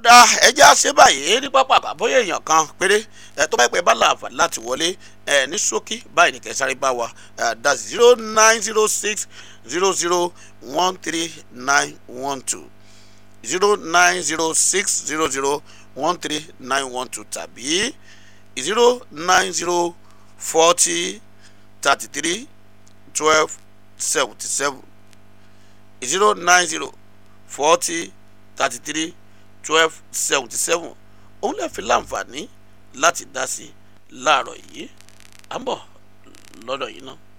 ọ̀dà ẹja ṣe báyìí ní pápá àbábọ́yé èèyàn kan péré ẹ tó bá pẹ́ bá làǹfà láti wọlé ẹ ní ṣókí báyìí ní kẹsàrí bá wa ẹ dá zero nine zero six zero zero one three nine one two zero nine zero six zero zero one three nine one two tàbí zero nine zero forty thirty three twelve seventy seven zero nine zero forty thirty three twelve seventy seven òun lè fi láǹfààní láti dá sí i láàárọ̀ yìí à ń bọ̀ lọ́dọ̀ yìí náà.